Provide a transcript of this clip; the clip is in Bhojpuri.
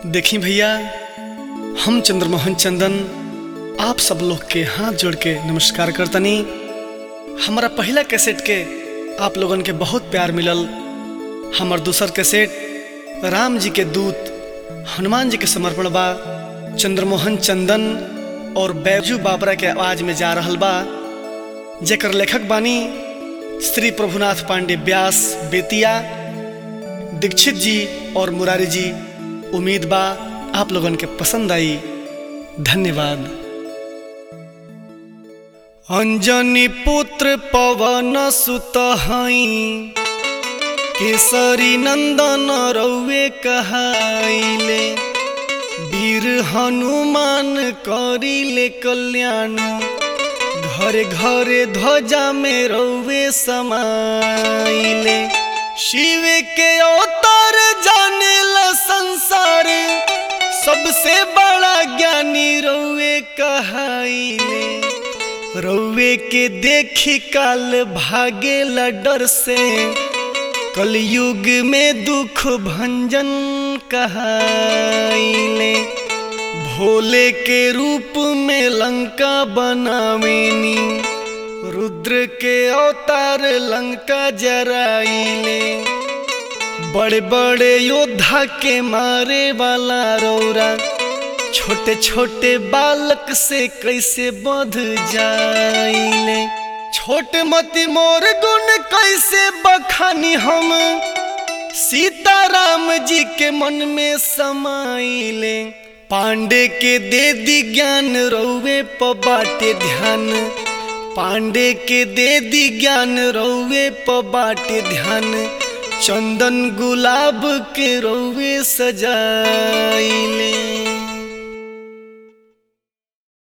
देखी भैया हम चंद्रमोहन चंदन आप सब लोग के हाथ जोड़ के नमस्कार करतनी हमारा पहला कैसेट के आप लोगन के बहुत प्यार मिलल हमार दूसर कैसेट राम जी के दूत हनुमान जी के समर्पण बा चंद्रमोहन चंदन और बैजू बाबरा के आवाज में जा रहल बा जेकर लेखक बानी श्री प्रभुनाथ पांडे व्यास बेतिया दीक्षित जी और मुरारी जी उम्मीद बा आप लोगन के पसंद आई धन्यवाद अंजनी पुत्र पवन सुत हई केसरी नंदन रौवे कहाइले वीर हनुमान करिले कल्याण घरे घरे ध्वजा में रौवे समाइले शिव के अवतार जाने ला संसार सबसे बड़ा ज्ञानी रौवे कहाइले रौवे के देखी काल भागे ला डर से कलयुग में दुख भंजन कहाइले भोले के रूप में लंका बनावेनी रुद्र के अवतार लंका जराइले बड़े बड़े योद्धा के मारे वाला रौरा छोटे छोटे बालक से कैसे बध जाइले छोटे मती मोर गुण कैसे बखानी हम सीताराम जी के मन में समाइले पांडे के दे दी ज्ञान रौवे प बाटे ध्यान पांडे के दे दी ज्ञान रौवे प बाटे ध्यान चंदन गुलाब के रौवे सजाइले